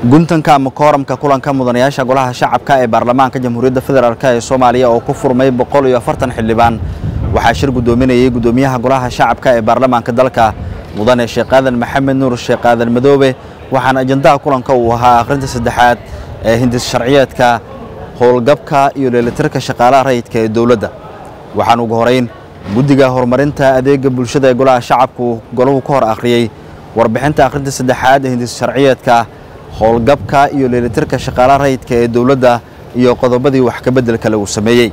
guntanka ama kooramka kulanka mudanayaasha golaha shacabka ee baarlamaanka jamhuuriyadda federaalk ee soomaaliya oo ku furmay boqol iyo afartan xildhibaan waxaa shir guddoominayay guddoomiyaha golaha shacabka ee baarlamaanka dalka mudane sheekh aadan maxamed nuur sheekh aadan madoobe waxaana ajandaha kulanka uu ahaa akhrinta saddexaad ee hindis sharciyeedka howlgabka iyo dheelitirka shaqaalaha rayidka ee dowladda waxaan ugu horeyn guddiga horumarinta adeega bulshada ee golaha shacabku golahu ka hor akhriyey warbixinta akhrinta saddexaad ee hindis sharciyeedka howlgabka iyo dheelitirka shaqaalaha rayidka ee dowladda iyo qodobadii wax ka beddelka lagu sameeyey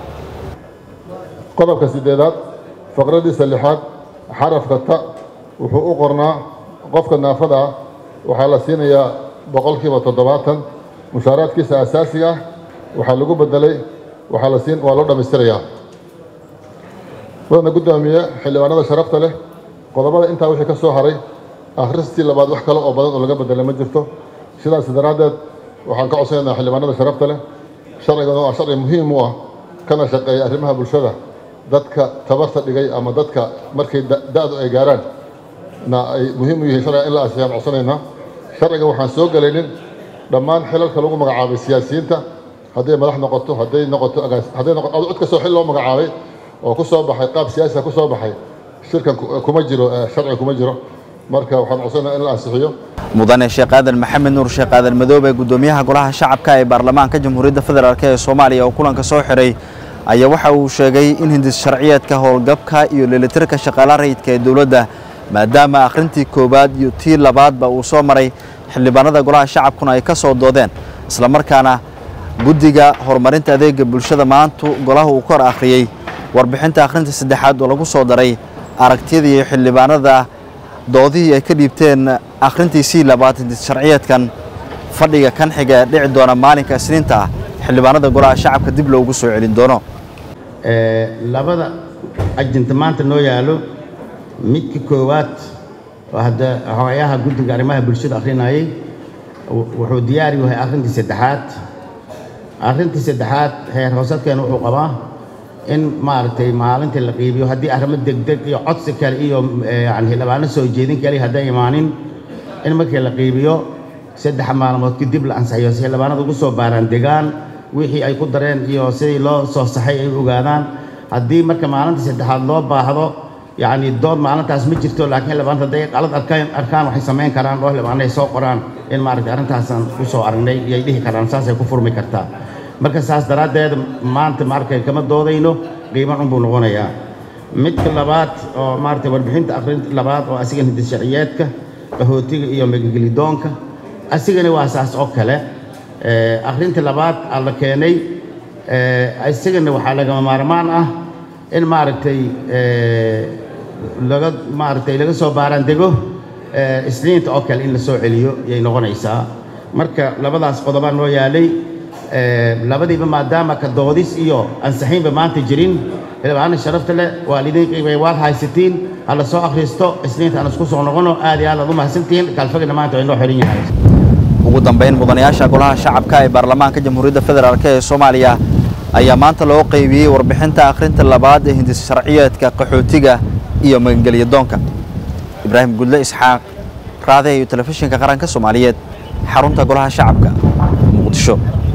qodobka siddeedaad faqradiisa lixaad xarafka ta wuxuu u qornaa qofka naafada ah waxaa la siinayaa boqolkiiba toddobaatan mushaaraadkiisa asaasiga ah waxaa lagu beddelay waxaa la siin waa loo dhammaystirayaa mudana guddoomiye xildhibaanada sharafta leh qodobada intaa wixii ka soo haray akhristii labaad wax kale oo badan oo laga beddelay ma jirto sidaas daraaddeed waxaan ka codsanaynaa xildhibaanada sharafta leh sharcigan waa sharci muhiim u ah kana shaqeeya arrimaha bulshada dadka tabarta dhigay ama dadka markay da-du ay gaaraan na ay muhiim u yihiin sharciga in la ansixiyaan codsanaynaa sharciga waxaan soo gelaynin dhammaan xilalka lagu magacaabay siyaasiyiinta hadday madax noqoto hadday noqoto hadday noqoto cid kastoo xil loo magacaabay oo ku soo baxay qaab siyaasiga ku soo baxay shirkan kuma jiro sharci kuma jiro marka waxaan codsanaynaa in la ansixiyo mudane sheekh aadan maxamed nuur sheekh aadan madoobe guddoomiyaha golaha shacabka ee baarlamaanka jamhuuriyadda federaalk ee soomaaliya oo kulanka soo xiray ayaa waxa uu sheegay in hindis sharciyeedka howlgabka iyo dheelitirka shaqaalaha rayidka ee dowladda maadaama akhrintii koowaad iyo tii labaadba uu soo maray xildhibaanada golaha shacabkuna ay ka soo doodeen islamarkaana guddiga horumarinta adeega bulshada maantu golaha uu ka hor akhriyey warbixinta akhrinta saddexaad oo lagu soo daray aragtiyadii xildhibaanada doodihii ay ka dhiibteen akhrintiisii labaad hindis sharciyeedkan fadhiga kan xiga ee dhici doona maalinka isniinta ah xildhibaanada golaha shacabka dib loogu soo celin doono labada ajinta maanta noo yaalo midka koowaad oo hadda hooyaha guddiga arrimaha bulshada akhrinayay wuxuu diyaari yahay akhrintii saddexaad akhrintii saddexaad heer hoosadkeena wuxuu qabaa in maaragtay maalintii la qiibiyo haddii arrimo degdeg iyo codsi kale iyo yani xildhibaano soo jeedin kale hadday imaanin in markii la qiibiyo saddex maalmood kadib la ansixiyo si xildhibaanada ugu soo baaraan degaan wixii ay ku dareen iyo sidii loo soo saxay ay ogaadaan haddii marka maalintii saddexaad loo baahdo yacni dood maalintaas ma jirto laakiin xildhibaanada hadday qalad arkaan arkaan waxay samayn karaan oo xildhibaano ay soo qoraan in maaragtay arrintaasaan u soo aragnay iyay dhihi karaan saasay ku furmi kartaa marka saas daraaddeed maanta maaragtay kama doodayno qiiman unbuu noqonayaa midka labaad oo maaragtay warbixinta akhrinta labaad oo asiga hindis sharciyeedka qahootiga iyo megagelidoonka asigana waa saas oo kale akhrinta labaad aa la keenay isagana waxaa lagama maarmaan ah in maaragtay laga maaragtay laga soo baaraan dego isniinta oo kale in la soo celiyo yay noqonaysaa marka labadaas qodobaa noo yaalay labadiiba maadaama ka doodis iyo ansixiinba maanta jirin xildhibaana sharafta leh waa lidin qiibay waad haysatiin ha la soo akhristo isniinta aan isku soo noqono aad iyo aad aad u mahadsantihiin kaalfagana maanta waa inoo xiran yahay ugu dambayn mudanayaasha golaha shacabka ee baarlamaanka jamhuuriyadda federaalk ee soomaaliya ayaa maanta loo qaybiyey warbixinta akhrinta labaad ee hindis sharciyeedka qaxootiga iyo magangelyadoonka ibraahim gudle isxaaq raade iyo telefishinka qaranka soomaaliyeed xarunta golaha shacabka muqdisho